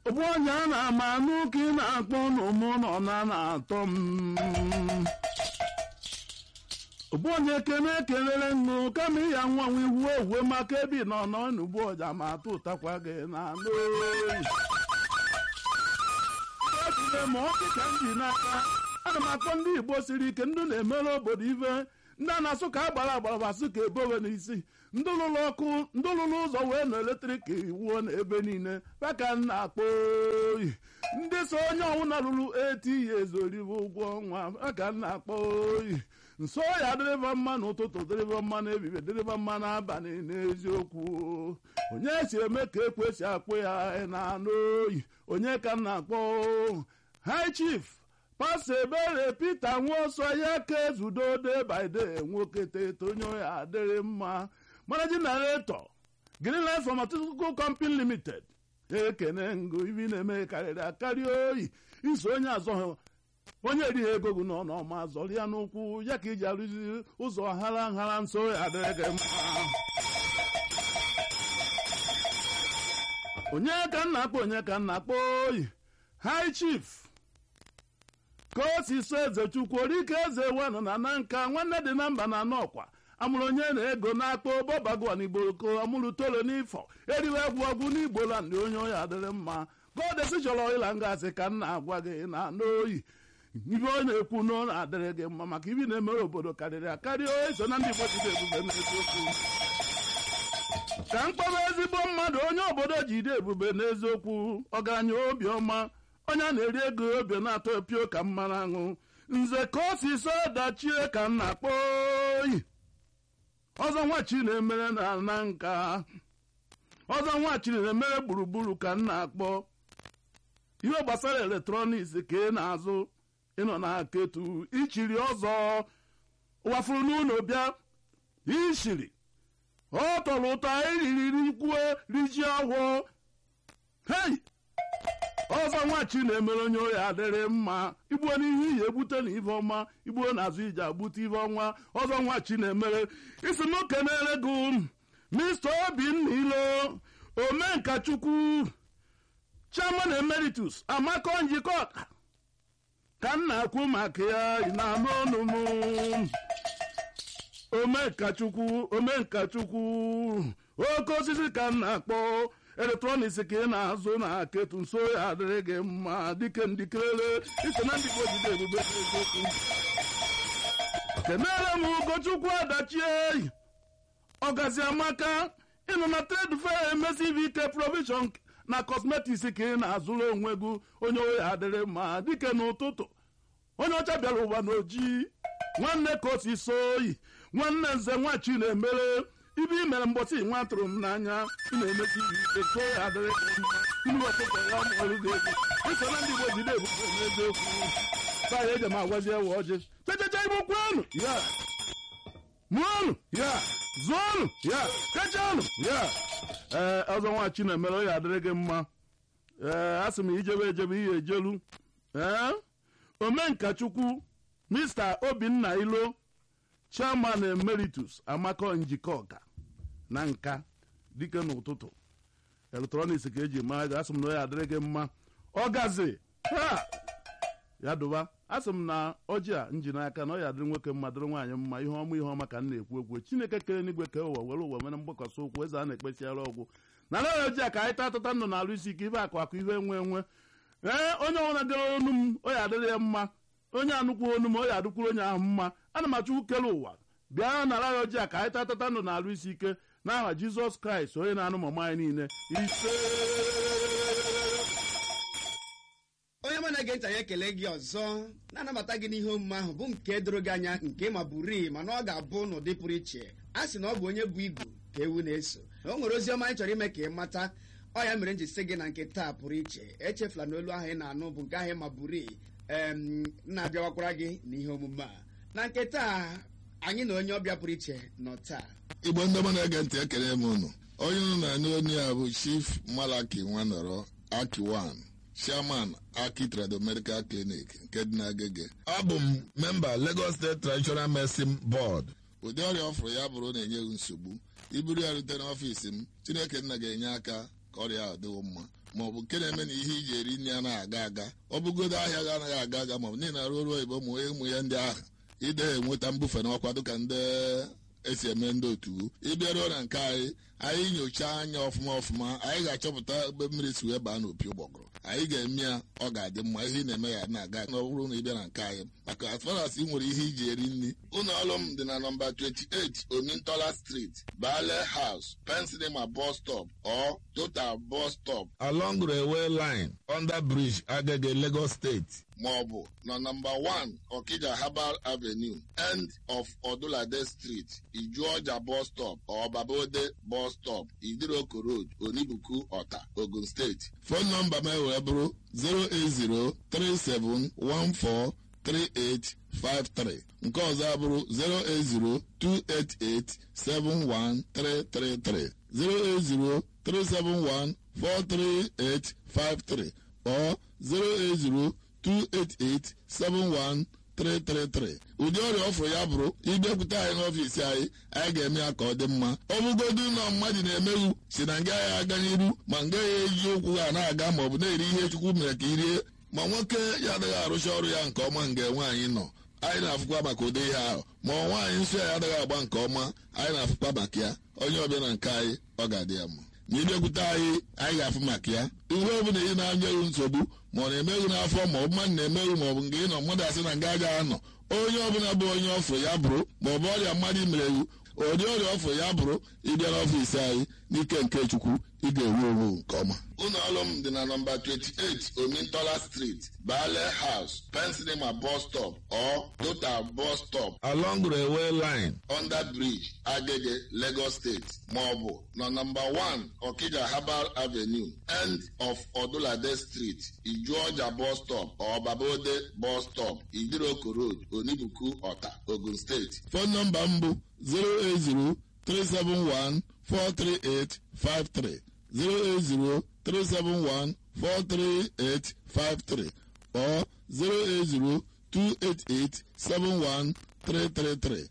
ogbu onye a na-ama n'ụka ị na-akpọ n'ụmụ nọ na na-atọ m ogbu onye ekene ekelere nnụ kama ịya nwa nwa iwu owuwe maka ebe nọ nọ n'ugbu ọja ma atụ ụtakwa gị na anụ oyi ejide ma ọ dịka m ji n'aka ana m akpọ ndị igbo siri ike ndị na-emere obodo ife ndị a na-asụ ka agbara agbara basụ ka ebowe n'isi ndị lụrụ ọkụ ndị lụrụ ụzọ wee na eletrik wuo n'ebe niile baka m na-akpọ oyi ndị so onye ọwụna lụrụ eti ya ezoribe ụgwọ ọnwa baka m na-akpọ oyi nso ya dịrịba mma n'ụtụtụ dịrịba mma n'ebibe dịrịba mma n'abalị n'eziokwu onye si eme ka ekwesị akpụ ya na-anụ oyi onye ka m na-akpọ high chief pastọ ebere peter nwaọsọ ya ka ezudo day by day nwoke teto onye ya adịrị mma managing director greenlight pharmaceutical company limited ekene ngo ibi na-eme karịrị akarị oyi iso onye azọ onye erighị ego gị n'ọnụ ọma zọrọ ya n'ụkwụ ya ka iji arụzi ụzọ hara nhara nso ya adịrị gị mma onye ka m na-akpọ onye ka m na-akpọ oyi high chief ka o si so eze chukwu orike eze wenụ na na nka nwanne dị na mba na anọkwa amụrụ onye na-ego na-akpọ bọbagwa n'igbo ko amụrụ tolo n'ifọ eriwe egwu ọgwụ n'igbo la ndị onye oyi adịrị mma godesi chọrọ ịla ngazi ka m na-agwa gị na n'oyi ibe ọ na-ekwu na ọ na-adịrị gị mma maka ibi na-emere obodo karịrị akarị oyi so na ndị igbo jide ebube n'eziokwu ka mkpọrọ ezigbo mmadụ onye obodo jide ebube n'eziokwu ọgaranya obiọma onye a na-eri ego obi na-atọ pio ka mmanụ aṅụ nze ka o si so dachie ka m na-akpọ oyi ọzọ nwachi na-emere na na nka ọzọ nwachi na-emere gburugburu ka m na-akpọ ihe gbasara eletrọniks ka ị na-azụ ịnọ na ketu ichiri ọzọ wafuru n'ụlọ bịa ishiri ọ tọrọ ụtọ iriri rikwue riji ọhụụ hei ọzọ nwachi na-emere onye oyi adịrị mma igbuo n'ihu iyi egbute na ife ọma igbuo n'azụ iji agbute ife ọnwa ọzọ nwachi na-emere isi m kenere gị mr obinna ilo omenkachukwu chairman emeritus amaka njikọ ọka ka m na-akwu maka ya ị na-anụ ọnụ m omenkachukwu omenkachukwu oke osisi ka m na-akpọ eletrọniks ka ị na-azụ na ketu nso ya adịrị gị mma dike ndikerere iso na ndị ojide ebube eziokwu kenere m ugochukwu adachie ọgazi amaka ịnọ na trade fair emesive ike provision na cosmetics ka ị na-azụrụ onwe gị onye oyi adịrị mma dike n'ụtụtụ onye ọcha bịara ụwa n'ojii nwanne ka o si so oyi nwanne nze nwachi na-emere ibe i mere mbọsị nwa tụrụ m n'anya ị na-emesi ike so ya adịrị gị mma inu ọkụkọ ya mụrụ gị ego iso na ndị igbo jide ebube n'eziokwu taa ya eji m agwazi ewe ọjị chechecha igbo kwuonu ya mụọnụ ya zụọnụ ya kechanụ ya ee ọzọ nwachi na-emere ọ ya adịrị gị mma ee a sị m ijebe ejebe ihe ejelu ee omenkachukwu mr obinna ilo chairman emeritus amaka njikọ ọka na nka dike n'ụtụtụ eletrọniks ka eji mara gị asị m na ọ ya adịrị gị mma ọgazi ha ya dụba asị m na ọjị a nji n'aka na ọ ya dịrị nwoke mma dịrị nwaanyị mma ihe ọma ihe ọma ka m na-ekwu ekwu chineke kere n'igwe ka ụwa were ụwa mere mgbakọsị ụkwụ eze a na-ekpesiara ọgwụ na na ọjị a ka anyị tatata ndụ na-alụ isi ike ibe akụ akụ ihe enwe enwe ee onye ọbụla gara onu m ọ ya adịrị ya mma onye anụkwu onu m ọ ya adịkwuru onye ahụ mma ana m achọkwu kere ụwa bịa nara ya ọjị a ka anyị tatata ndụ na-alụ isi ike n'aha jizọs kraịst onye na-anụ mama anyị niile ise onye mụ na-ege ntị anyị ekele gị ọzọ na-anabata gị n'ihe omume ahụ bụ nke doro gị anya nke ma bụrii mana ọ ga-abụ n'ụdị pụrụ iche a sị na ọ bụ onye bụ igu ka ewu na-eso na o nwere ozi ọma anyị chọrọ ime ka ị mata ọ ya mere m ji sị gị na nke taa pụrụ iche echefula na olu ahụ ị na-anụ bụ nke ahụ ma bụrii em na-abịawakwara gị n'ihe omume a na nke taa anyị na onye ọbịa pụrụ iche nọ taa igbo ndị ọma na-ege ntị ekele m unu onye unu na-anụ onye a bụ chief malaki nwanọrọ akiwan chairman aki trado medical clinic nke dị n'agege abụ m memba lagos state traditional medicine board ụdị ọrịa ọ fụrụ ya bụrụ na-enye gị nsogbu iburu ya rute n'ọfiisi m chineke nna ga-enye aka ka ọrịa ahụ dịwo mma ma ọ bụ nke na-eme na ihe iji eri nri anaghị aga aga ọ bụgodo ahịa gị anaghị aga aga ma ọ bụ niile arụ ọrụ oyibo ụmụ ụmụ ya ndị ahụ ide enweta mbufe n'ọkwa dịka ndị esi eme ndị otu ịbịaruo na nke anyị anyị nyochaa anya ọfụma ọfụma anyị ga-achọpụta ebe mmiri si wee baa n'opi ụgbọgụrụ anyị ga-eme ya ọ ga-adị mma ihe ị na-eme ya na-aga na ọ bụrụ na ị bịa na nke anyị maka as far as ị nwere ihe iji eri nri ụlọ ọrụ m dị na nọmba 28 omintola street bale house pensilema bus stop or total bus stop along railway line under bridge agege lagos state ma ọ bụ na nọmba 1 okija herbal avenue end of odulade street ijuọja bus stop or babode bus stop idiroko road onibuku ọta ogun steeti fon nọmba m wee bụrụ 08037143853 nke ọzọ abụrụ 08028871333 08037143853 or 08028871333 ụdị ọrịa ọfụrụ ya bụrụ ịbịakwute anyị n'ọfiisi anyị anyị ga-eme ya ka ọ dị mma ọ bụgodu ụlọ mmadụ na-emeghu si na nga ya aga n'iru ma nga ya eji ụkwụ ha na-aga ma ọ bụ na-eri ihe chukwu mere ka i rie ma nwoke ya adịghị arụcha ọrụ ya nke ọma nga nwaanyị nọ anyị na-afụkwa maka ụdị ihe ahụ ma ọ nwaanyị nsọ ya adịghị agba nke ọma anyị na-afụkwa maka ya onye ọbịa na nke anyị ọ ga-adị ya mma ma ịbịakwute anyị anyị ga-afụ maka ya ihe ọ bụla ị na-anyeghị nsogbu ma ọ na-emeghị n'afọ ma ọ bụ mmadụ na-emeghị ma ọ bụ nke ị nọ mmadụ asị na nga agaghị anọ onye ọbụla bụ onye ọfụ ya bụrụ ma ọ bụ ọrịa mmadụ merewu ụdị ọrịa ọfụ ya bụrụ ịbịa n'ọfiisi anyị n'ike nke chukwu ị ga-ewu ewu nke ọma ụlọ ọrụ m dị na nọmba 28 omintola street bale house pensilema bus stop or total bus stop along railway line under bridge agege lagos state ma ọ bụ na nọmba 1 okija herbal avenue end of odulade street ijuọja bus stop or babode bus stop idiroko road onibuku ọta ogun steeti fon nọmba m bụ 080 371 43853 08037143853 or 08028871333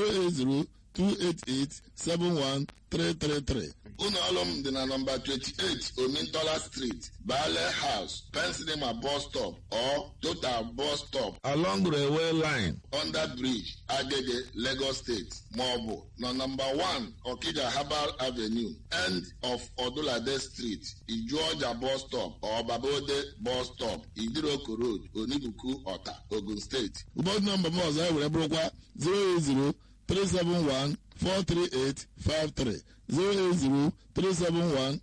08028871333 ụlọ ọrụ m dị na nọmba 28 omintola street bale house pensilema bus stop or total bus stop along railway line under bridge agege lagos state ma ọ bụ na nọmba 1 okija herbal avenue end of odulade street ijuọja bus stop or babode bus stop idiroko road onibuku ọta ogun steeti ụbọchị nọmba m ọzọ were bụrụkwa 080 371 43853 08037143853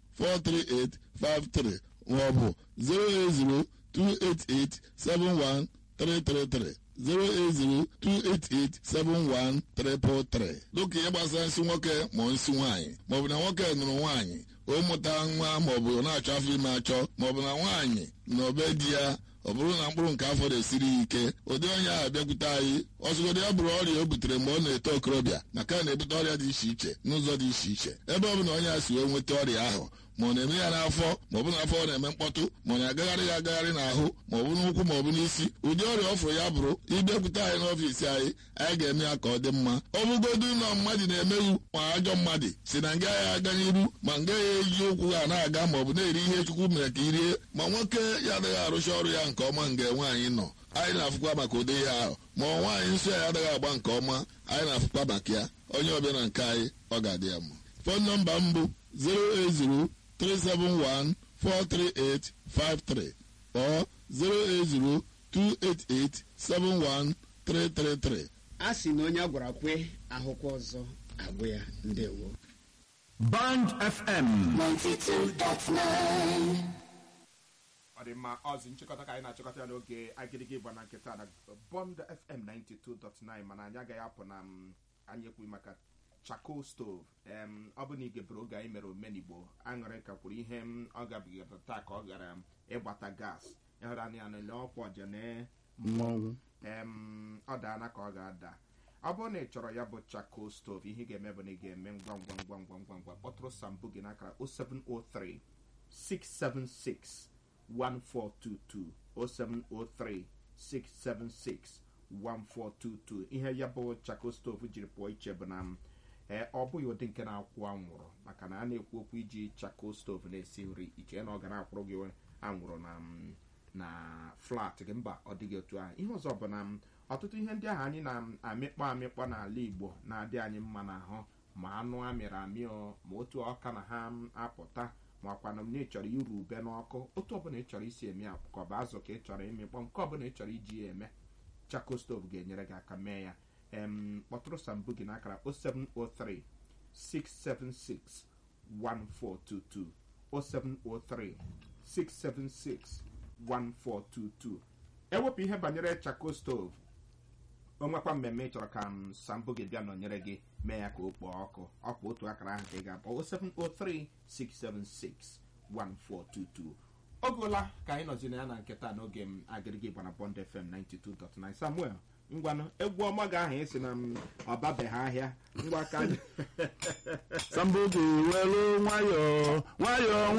maọbụ 08028871333 08028871333 dịka ihe gbasara nsị nwoke ma nsị nwaanyị maọbụ na nwoke nụrụ nwaanyị o mụta nwa maọbụ na-achọ afọ ime achọ maọbụ na nwaanyị na obe di ya ọ bụrụ na mkpụrụ nke afọ na-esiri ya ike ụdị onye ahụ bịakwute anyị ọsụgodị ya bụrụ ọrịa o butere mgbe ọ na-eto okorobịa maka na-ebute ọrịa dị iche iche n'ụzọ dị iche iche ebe ọ bụla onye a si wee nweta ọrịa ahụ ma ọ na-eme ya n'afọ ma ọ bụ n'afọ ọ na-eme mkpọtụ ma ọ na-agagharị ya agagharị n'ahụ ma ọ bụ n'ụkwụ ma ọ bụ n'isi ụdị ọrịa ọ fụrụ ya bụrụ ịbịakwute anyị n'ọfiisi anyị anyị ga-eme ya ka ọ dị mma ọ bụgodu ụlọ mmadụ na-emeghu ma ajọ mmadụ si na nga ya aga n'iru ma nga ya eji ụkwụ ha na-aga ma ọ bụ na-eri ihe chukwu mere ka i rie ma nwoke ya adịghị arụcha ọrụ ya nke ọma nga nwaanyị nọ anyị na-afụkwa maka ụdị ihe ahụ ma ọ nwaanyị nsọ ya adịghị agba nke ọma anyị na-afụkwa maka ya onye ọbịa na nke anyị ọ ga-adị ya mma fon nọmba m bụ 080 371-43853 or 08028871333. a sị na onye a gwara kwe ahụkwa ọzọ agwụ ya ndewo Band FM 92.9 ọ dị mma ọzi nchịkọta ka anyị na-achịkọta ya n'oge agịrịgị ịgba na nkịta na bond fm 92.9 mana anyị agaghị apụ na m anyị ekwughị maka chako stove em ọ bụ na igebere oge anyị mere omenigbo aṅụrị ka kwuru ihe m ọ gabigara taa ka ọ gara m ịgbata gas ịhụrụ anya ya nele ọkwa ọjene mmọnwụ em ọ daana ka ọ ga-ada ọ bụrụ na ị chọrọ ya bụ chako stove ihe ị ga-eme bụ na ị ga-eme ngwa ngwa ngwa ngwa ngwa ngwa kpọtụrụ sambu gị n'akara 0703 676 1422 0703 676 1422 ihe ya bụ chako stove jiri pụọ iche bụ na m ee ọ bụghị ụdị nke na-akwụ anwụrụ maka na a na-ekwu okwu iji chako stovu na-esi nri iche na ọ ga na-akwụrụ gị anwụrụ na mm, na flat gị mba ọ dịghị otu ahụ ihe ọzọ bụ na mm, ọtụtụ ihe ndị ahụ anyị na-amịkpọ amịkpọ n'ala igbo na-adị anyị mma n'ahụ ma anụ amịrị amị o, ma otu ọka na ha mm, apụta ma ọkwanụ na ị chọrọ iru ube n'ọkụ otu ọbụla ị chọrọ isi eme ya ka ọ bụ azụ ka ị chọrọ ịmịkpọ nke ọbụla ị chọrọ iji ya eme chako stovu ga-enyere gị aka mee ya em kpọtụrụ sambu gị n'akara 0703 676 1422 0703 676 1422 ewepụ ihe banyere chako stovu o nwekwa mmemme ị chọrọ ka m sambo gị bịa nọnyere gị mee ya ka o kpọọ ọkụ ọkwa otu akara ahụ ka ị ga-akpọ 0703 676 1422 oge ụla ka anyị nọzi na ya na nketa n'oge m agịrịgị gbana bond fm 92.9 samuel ngwanụ egwu ọma gị ahụ esi na m ọbabeghị ahịa ngwa ka anyị sambogi welu nwayọọ nwayọọ